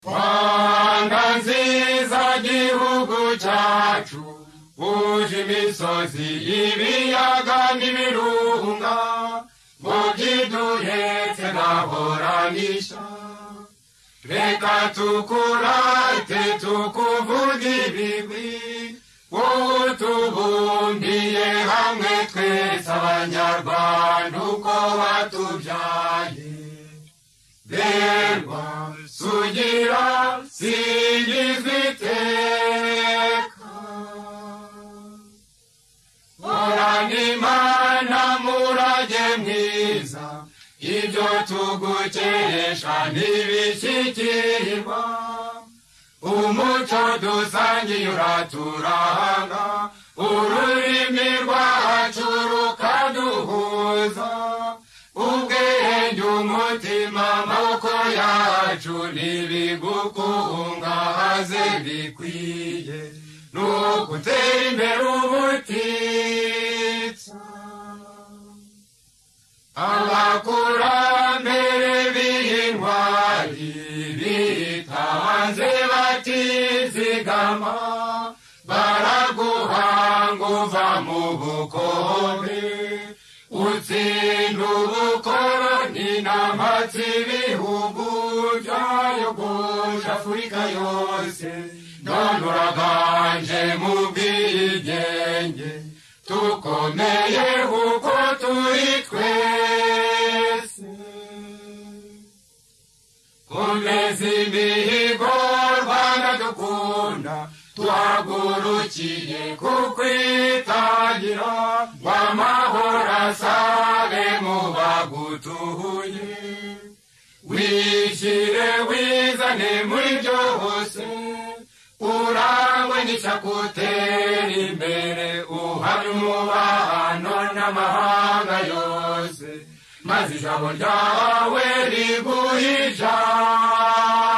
rwanda nziza gihugu cyacu buje imisozi ibiyaga n'ibirunga ngo byiduhetse ntahoranisha reka tukurate tukuvuge ibigwi wowe tubumbiye hamwe twese abanyarwanda uko batubyaye berwa sugira singizwa iteka horana imana murage mwiza ibyo tugukesha ntibishyikirirwa umuco dusangiye uraturanga ururimi rwacu rukaduhuza ubwenge umutima amaboko yacu ntibigukungahaze bikwiye ni ugutera imbere ubutitsa abakurambere b'intwari bitanze batizigama baraguhanga uva mu bukombe utsinda ubukoroni n'amatsi ibihugu byayogoje afurika yose none uraganje mu bwigenge tukomeye kuko turi twese komeza imihigo rwanda dukunda tuhagurukiye kukwitangira ngo amahoro asabe mu bagutuye wishyire wizane muri byose urangwe n'ishyakutera imbere uhari umubano n'amahanga yose maze ijambo ryawe riguhe ijambo